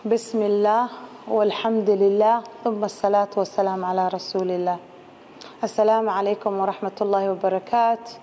بسم الله والحمد لله ثم الصلاة والسلام على رسول الله السلام عليكم ورحمة الله وبركاته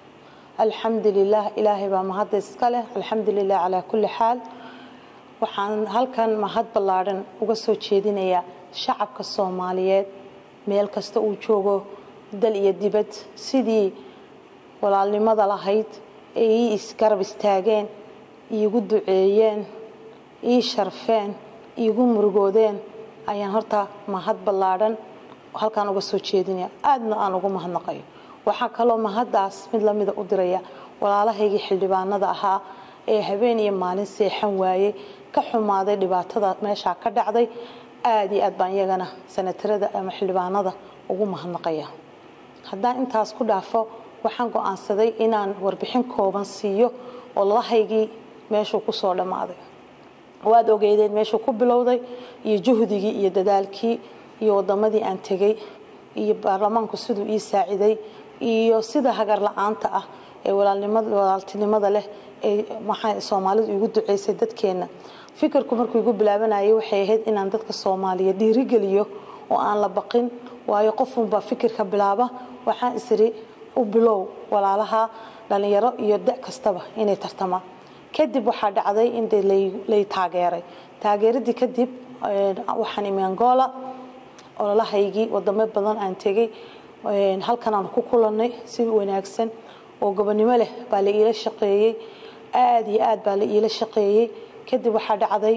الحمد لله إلهي بمهد إسكاله الحمد لله على كل حال waxaan halkan mahad ballaaran uga soo jeedinayaa shacabka soomaaliyeed meel kasta uu joogo dal iyo dibad sidii walaalnimada lahayd ee ii isgarab istaageen iigu duceeyeen ii sharfeen iigu murugoodeen ayaan horta mahad ballaadhan halkaan uga soo jeedinaya aadna aan ugu mahadnaqayo waxaa kaloo mahaddaas mid lamida u diraya walaalahaygii xildhibaanada ahaa ee habeen iyo maalin seexan waayey ka xumaaday dhibaatada meeshaa ka dhacday aada iyo aad baan iyagana sanatarada ama xildhibaanada ugu mahadnaqaya haddaan intaas ku dhaafo waxaan go-aansaday inaan warbixin kooban siiyo oo lalahaygii meeshuu kusoo dhammaaday waad ogeydeen meeshuu ku bilowday iyo juhdigii iyo dadaalkii iyo wadamadii aan tegey iyo baarlamaanku siduu ii saaciday iyo sida hagar la-aanta ah ee walaaltinimada leh ee maxaa soomaalidu igu duceysay dadkeenna fikirku markuu igu bilaabanayay waxay ahayd inaan dadka soomaaliya dhiirigeliyo oo aan la baqin waayo qofunbaa fikirka bilaaba waxaan isiri u bilow walaalaha dhalinyaro iyo da kastaba inay tartamaan kadib waxaa dhacday in de lay taageeray taageeradii kadib waxaan imi angola ololahaygii wadamo badan aan tegey halkan aan ku kulanay si wanaagsan oo gobonimo leh baa la iila shaqeeyey aada iyo aad baa la iila shaqeeyey kadib waxaa dhacday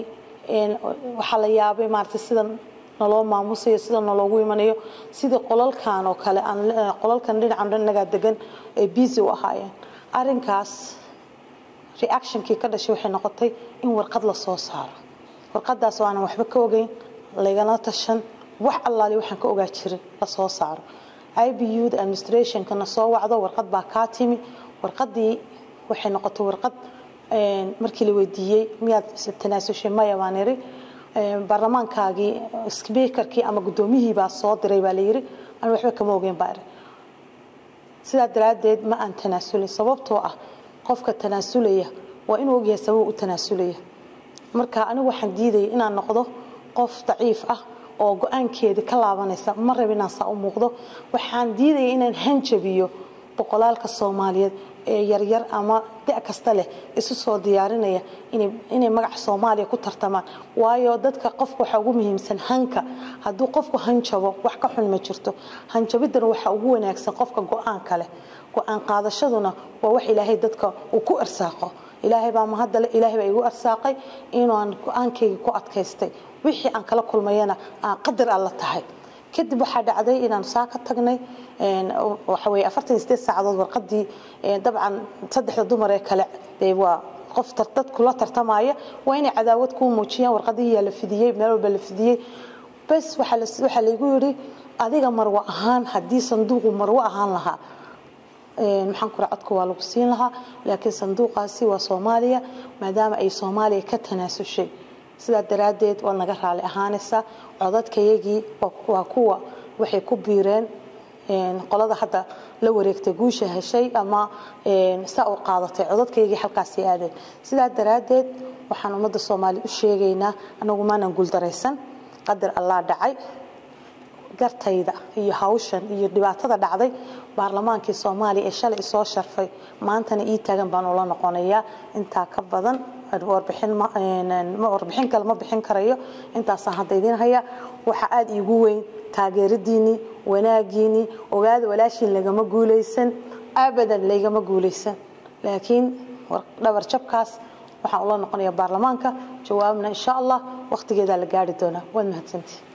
waxaa la yaabay maarata sida naloo maamusayo sida naloogu imanayo sidii qolalkan oo kale qolalkan dhinacan dhan nagaa degan ee busy u ahaayeen arinkaas reactionkii ka dhashay waxay noqotay in warqad la soo saaro warqadaas oo aanan waxba ka ogeyn lagala tashan wax allaali waxaan ka ogaa jirin la soo saaro ibu da administrationkana soo wacdo warqad baa kaa timi warqadii waxay noqotay warqad markii la weydiiyey miyaad tanaasushay maya baan iri baarlamaankaagii speakerkii ama guddoomiyihii baa soo diray baa layiri aan waxba kama ogeyn baa iri sidaa daraaddeed ma aan tanaasulin sababtoo ah qofka tanaasulaya waa inuu ogyahay sabab u tanaasulaya marka anigu waxaan diidaya inaan noqdo qof daciif ah oo go-aankeedii ka laabanaysa ma rab inaan saa u muuqdo waxaan diidaya inaan hanjabiyo boqolaalka soomaaliyeed ee yaryar ama da kasta leh isu soo diyaarinaya inay magaca soomaaliya ku tartamaan waayo dadka qofka waxaa ugu muhiimsan hanka hadduu qofku hanjabo wax ka xun ma jirto hanjabidana waxaa ugu wanaagsan qofka go-aanka leh go-aan qaadashaduna waa wax ilaahay dadka uu ku arsaaqo ilaahay baa mahadale ilaahay baa igu arsaaqay inaan go-aankayga ku adkaystay wixii aan kala kulmayana aan qadar alla tahay kadib waxaa dhacday inaan saa ka tagnay waxaweye afartan iyo sideed saacadood warqadii dabcan saddexda dumar ee kale dee waa qof dad kula tartamaya waa inay cadaawad kuu muujiyaan warqadihiyaa la fidiyey meel walba la fidiyey bas waxaa laygu yidhi adiga marwo ahaan haddii sanduuqu marwo ahaan lahaa maxaan kura codka waa lagu siin lahaa laakiin sanduuqaasi waa soomaaliya maadaama ay soomaaliya ka tanaasushay sidaa daraaddeed waa naga raali ahaanaysaa codadkayagii waa kuwa waxay ku biireen qolada hadda la wareegtay guusha heshay ama saa u qaadatay codadkayagii halkaasay aadeen sidaa daraaddeed waxaan ummadda soomaaliya u sheegaynaa anagu maanan guuldaraysan qadar allaa dhacay gartayda iyo hawshan iyo dhibaatada dhacday baarlamaankii soomaaliya ee shalay isoo sharfay maantana ii taagan baan ula noqonayaa intaa ka badan warbixin kale ma bixin karayo intaasaan hadda idiin haya waxaa aada iigu weyn taageeradiinii wanaagiinii ogaada walaashiin lagama guulaysan abadan laygama guulaysan laakiin dhabar jabkaas waxaan ula noqonayaa baarlamaanka jawaabna insha allah wakhtigeedaa la gaari doonaa waad mahadsantii